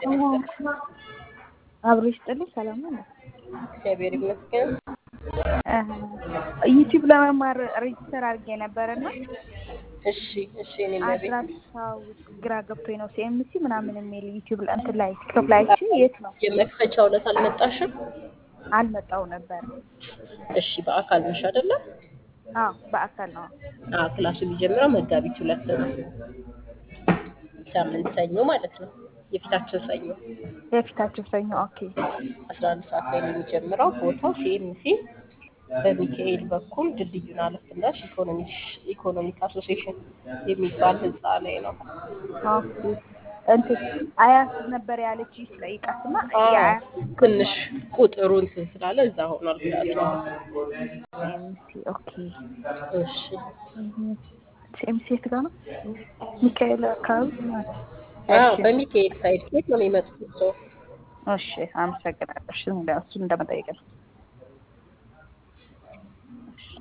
አብሮ ይስጥልኝ። ሰላም ነው። እግዚአብሔር ይመስገን። ዩቲዩብ ለመማር ሬጅስተር አድርጌ ነበረና እሺ እሺ። እኔም ለቤት አድራሻው ግራ ገብቶኝ ነው። ሲኤምሲ ምናምን የሚል ዩቲዩብ እንትን ላይ ቲክቶክ ላይ አይቼ የት ነው የመክፈቻው ዕለት አልመጣሽም? አልመጣው ነበር። እሺ። በአካል ነሽ አይደለ? አዎ በአካል ነው። አዎ። ክላሱ የሚጀምረው መጋቢት ሁለት ነው። ሳምንት ሰኞ ማለት ነው። የፊታችን ሰኞ የፊታችን ሰኞ። ኦኬ አስራ አንድ ሰዓት ላይ ነው የሚጀምረው። ቦታው ሲኤምሲ በሚካኤል በኩል ድልድዩን አለፍ እንዳልሽ ኢኮኖሚክ አሶሲዬሽን የሚባል ህንፃ ላይ ነው። ኦኬ እንትን አያት ነበር ያለች ስጠይቃትና አዎ፣ የአያት ትንሽ ቁጥሩ እንትን ስላለ እዛ ሆኗል ክላሱ። ሲኤምሲ ኦኬ። እሺ ሲኤምሲ የት ጋር ነው? ሚካኤል አካባቢ አዎ፣ እሺ በሚካኤል ሳይድ ኬት ነው የሚመጡት ሰው እሺ፣ አመሰግናለሁ። እሺ፣ እሱን እንደመጠየቅ ነው።